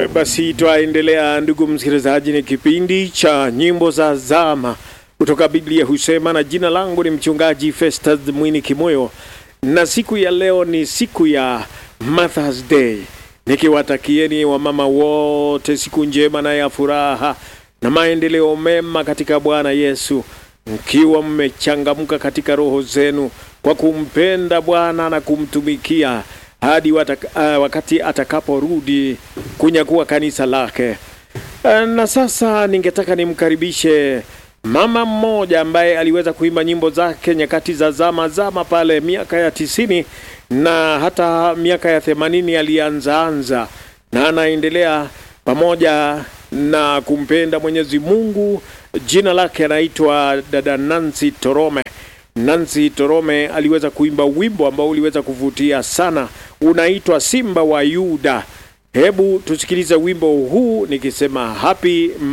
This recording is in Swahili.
Basi twaendelea ndugu msikilizaji, ni kipindi cha nyimbo za zama kutoka Biblia husema, na jina langu ni mchungaji Festus Mwini Kimoyo, na siku ya leo ni siku ya Mother's Day, nikiwatakieni wamama wote siku njema na ya furaha na maendeleo mema katika Bwana Yesu, mkiwa mmechangamka katika roho zenu kwa kumpenda Bwana na kumtumikia hadi wataka, uh, wakati atakaporudi kunyakua kanisa lake. Uh, na sasa ningetaka nimkaribishe mama mmoja ambaye aliweza kuimba nyimbo zake nyakati za zama zama pale miaka ya tisini na hata miaka ya themanini alianzaanza na anaendelea pamoja na kumpenda Mwenyezi Mungu. Jina lake anaitwa dada Nancy Torome. Nancy Torome aliweza kuimba wimbo ambao uliweza kuvutia sana, unaitwa Simba wa Yuda. Hebu tusikilize wimbo huu nikisema happy